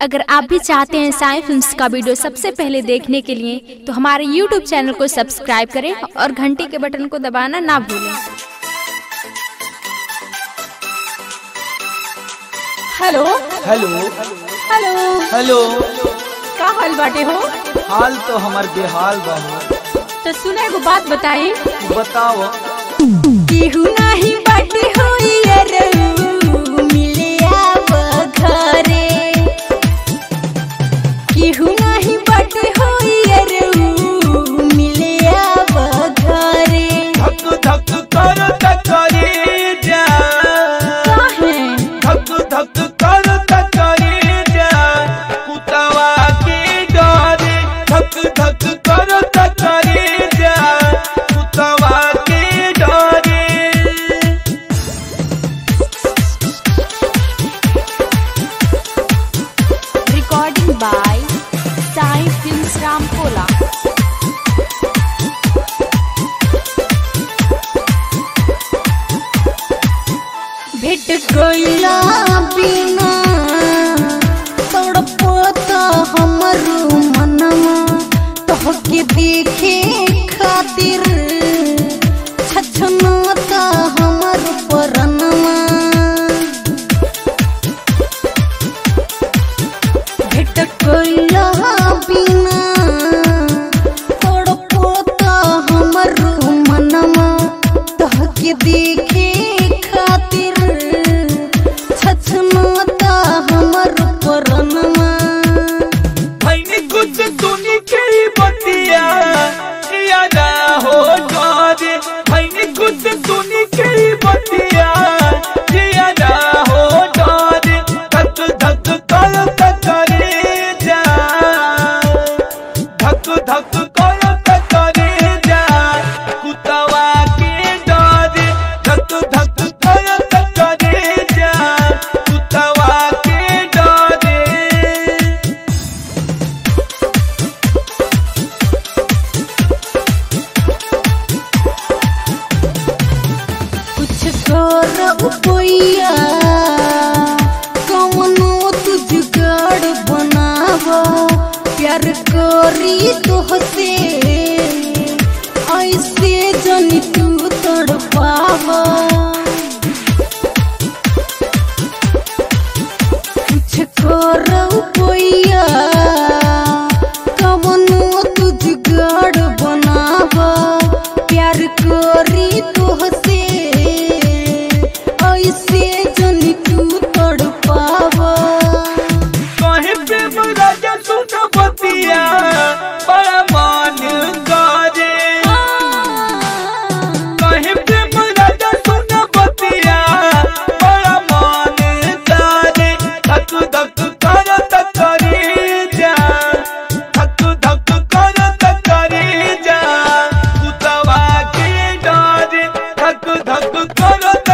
अगर आप भी चाहते हैं साई फिल्म्स का वीडियो सबसे पहले देखने के लिए तो हमारे यूट्यूब चैनल को सब्सक्राइब करें और घंटी के बटन को दबाना ना भूलें हेलो हेलो हेलो हेलो का हाल बाटे हो हाल तो हमार बेहाल बा हो तो सुना एगो बात बताई बताओ केहू नाही बाटे हो यारऊ, मिले आव घरे केहू नाही बाटे हो यारऊ, मिले आव घरे धक धक कर तकरी जा काहे धक धक कर तकरी जा कुतवा के डरे धक धक कर तकरी जा कुतवा के डरे recording by Sai films Ramkola भेट गईला बिना तड़पता हमरो मनवा तोहके देखे खातिर छछनाता हमर परनवा भेट गईला बिना तड़पता हमरो मनवा तोहके देखे खातिर छछनाता हमर परनवा भैनी कुछ सुनी के बतिया यादा हो डरे भैनी कुछ सुनी के बतिया यादा हो डरे धक धक कर तकरे जा धक धक कर तकरे जा कुतवा के डरे धक धक कर तकरे जा कुतवा के डरे कुछ कर उपैया कवनो तू जुगाड़ बनाव प्यार करी तोहसे ऐसे जनी तू तड़पाव कुछ कर उपैया कवनो तू जुगाड़ बनाव प्यार करी तोहसे ऐसे जनी तू तड़पाव कहीं पे राजा सुन बतिया बड़ा मान करे कहीं पे राजा सुन बतिया बड़ा मान करे धक धक कर तकरी जा धक धक कर तकरी जा कुतवा के डरे धक धक कर